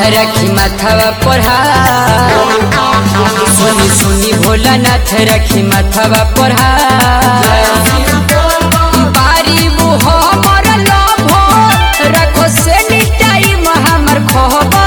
रखी माथवा पढ़ा सुनी सुनी भोलानाथ रखी माथवा पढ़ा बारी मुह हमर लभ रखो से टाइम हमर खोबो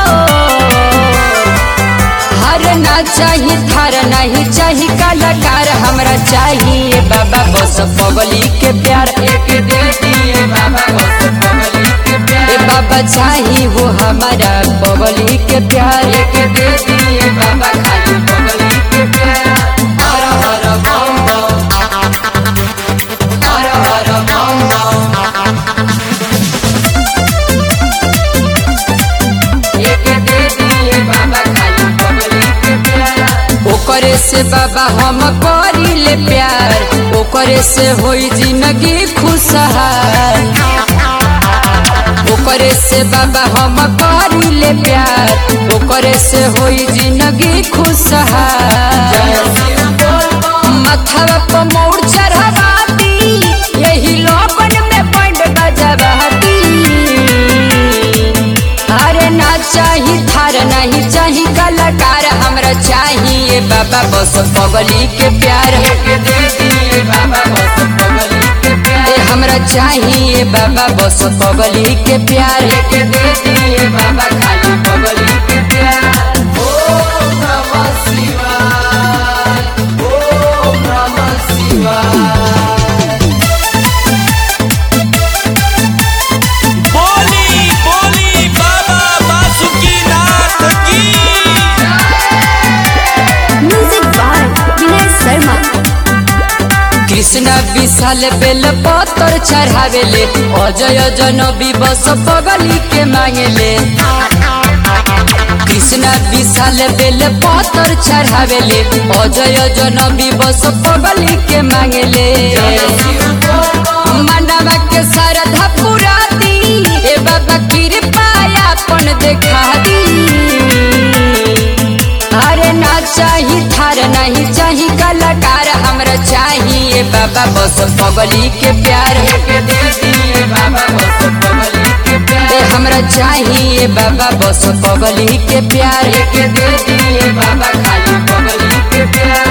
हर ना चाही थार नहीं चाही कलाकार हमरा चाहिए बाबा बस पगली के प्यार एक दे दिए बाबा बस पगली के प्यार ए बाबा चाही वो हमारा पगली के प्यार एक दे दिए बाबा खाली पगली के प्यार हर हर बम बम हर हर बम बम एक दे दिए बाबा खाली पगली के प्यार ओकरे से बाबा हम करी ले प्यार ओकरे से होई जिंदगी खुशहाल ओकरे से बाबा हम करी ले प्यार ओकरे से होई जिंदगी खुशहाल मथवा पर मोड़ चढ़ावाती यही लोगन में पंड बजवाती अरे ना चाही थार नहीं चाही कलाकार हमरा चाहिए बाबा बस पगली के प्यार के दे दिए बाबा बस पगली के प्यार ए हमरा चाहिए बाबा बस पगली के प्यार के दे दिए बाबा खाली पगली के प्यार ओम नमः शिवाय ओम नमः शिवाय बोली बोली बाबा बासुकीनाथ की Music by Vinay Sharma. Krishna विशाल बेल पत्थर चढ़ावेले अजय जनबी बस पगली के मांगेले कृष्ण विशाल बेल पत्थर चढ़ावेले अजय जनबी बस पगली के मांगेले मानवा के श्रद्धा पूरा दी ए बाबा कृपा अपन देखा दी अरे ना चाही थार नहीं चाही कलाकार हमरा चाहिए बाबा बस पगली के प्यार के दे दिए बाबा बस पगली के प्यार ए हमरा चाहिए बाबा बस पगली के प्यार के दे दिए बाबा खाली पगली के प्यार